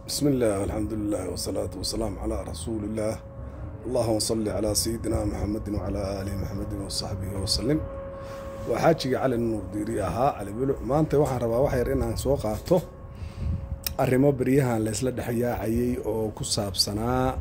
بسم الله والحمد لله والصلاة والسلام على رسول الله اللهم صل على سيدنا محمد وعلى آل محمد وصحبه وسلم waxaajiga cali nuur diiri ahaa cali buluc maanta waxaan rabaa wax yar inaan soo qaato arrimo beryahan laysla dhexyaacayay oo ku saabsanaa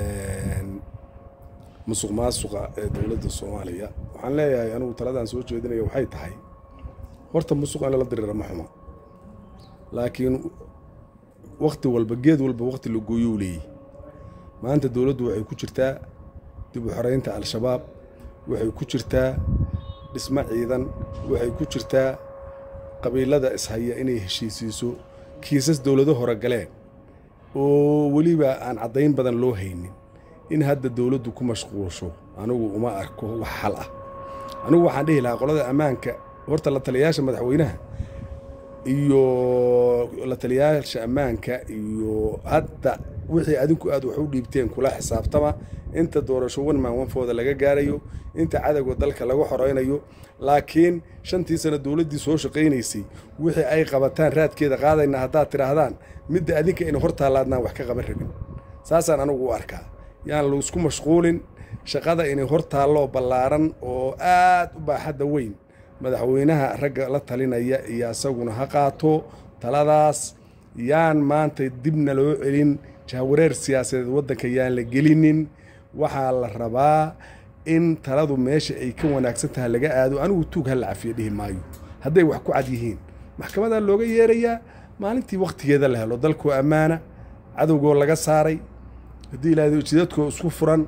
musuq maasuqa ee dowladda soomaaliya waxaan leeyahay anigu taladaan soo jeedinaya waxay tahay horta musuq in lala diriira ma xuma laakiin wakti walba geed walba wakti la gooyou leeyay maanta dowladdu waxay ku jirtaa dib u xoreynta al-shabaab waxay ku jirtaa dhismo ciidan waxay ku jirtaa qabiilada ishaya inay heshiisiiso kiisas dowlado hore galeen oo weliba aan caddayn badan loo haynin in hadda dowladdu ku mashquulsho anigu uma arko wax xal ah anigu waxaan dhihi lahaa qolada ammaanka horta la taliyayaasha madaxweynaha iyo la taliyayaasha ammaanka iyo hadda wixii adinku aad wax u dhiibteen kula xisaabtama inta doorasho wan maanwanfooda laga gaarayo inta cadowga dalka laga xoraynayo laakiin shantii sano dowladdii soo shaqaynaysay wixii ay qabataan raadkeeda qaadayna haddaad tidhaahdaan midda adinka ina hor taallaadnaan wax ka qaban rabin saasaan anigu u arkaa yaan laisku mashquulin shaqada inay hor taalloo ballaaran oo aad u baaxadda weyn madaxweynaha ragga la talinaya iyo isaguna ha qaato taladaas yaan maanta dibna loo celin jahwareer siyaasadeed waddanka yaan la gelinin waxaa la rabaa in taladu meesha ay ka wanaagsan tahay laga aado anigu tuug ha la cafiyo dhihi maayo hadday wax ku cad yihiin maxkamadaa looga yeerayaa maalintii wakhtigeeda la helo dalkoo ammaana cadowgoo laga saaray haddii ilaahdo jidadkoo isku furan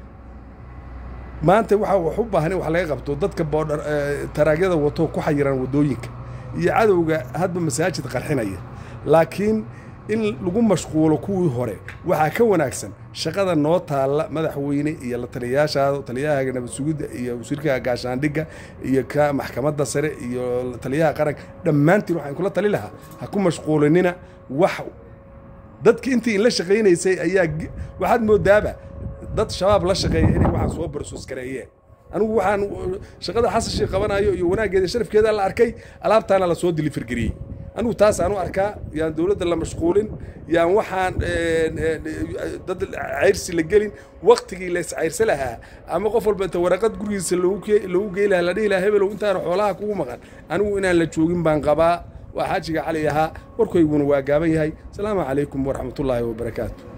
maanta waxaa wax u baahan in wax laga qabto dadka boodhar taraagyada wato ku xayiran waddooyinka iyo cadowga hadba masaajid qarxinaya laakiin in lagu mashquulo kuwii hore waxaa ka wanaagsan shaqada noo taalla madaxweyne iyo la taliyayaashaada taliyaha nabad sugidda iyo wasiirka gaashaandhigga iyo ka maxkamadda sare iyo taliyaha qaranka dhammaantiin waxaan kula tali lahaa ha ku mashquulinina wax dadki intii la shaqaynaysay ayaa waxaad moodaaba dad shabaab la shaqeeya inay waxaan soo barsoos gareeyeen anigu waxaan shaqada xasashii qabanayo iyo wanaaggeeda sharafkeeda la arkay alaabtaana lasoo dilifirgariyey anigu taas aan u arkaa yaan dowladda la mashquulin yaan waxaan dad cayrsi la gelin waktigii la iscayrsa lahaa ama qof walba inta waraqad gurigiisa loogu gey lahaa la dhihi lahaa hebelow intaana xoolaha kugu maqan anigu inaan la joogin baan qabaa waa xaajiga cali ahaa warkayguna waa gaaban yahay asalaamu calaykum waraxmatullaahi wabarakaatu